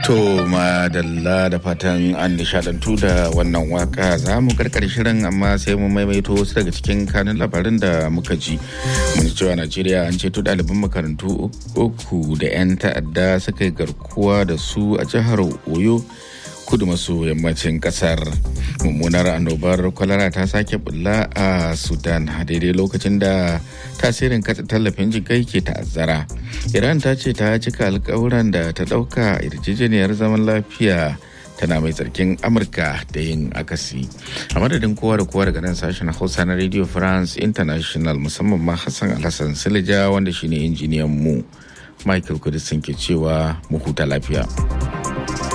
To madalla da fatan an nishadantu da wannan waka za mu karkar shirin amma sai mu maimaito wasu daga cikin kanun labarin da muka ji. Mun cewa Najeriya an ceto ɗaliban makarantu uku da 'yan ta'adda suka yi garkuwa da su a jihar Oyo. kudu maso yammacin kasar mummunar annobar kwalara ta sake bulla a sudan a daidai lokacin da tasirin katsa tallafin jikai ke ta'azzara iran ta ce ta cika alkawuran da ta dauka yarjejeniyar zaman lafiya tana mai tsarkin amurka da yin akasi a madadin kowa da kowa daga nan sashen hausa na radio france international musamman ma hassan alhassan silija wanda shine injiniyan mu michael kudisin ke cewa mu huta lafiya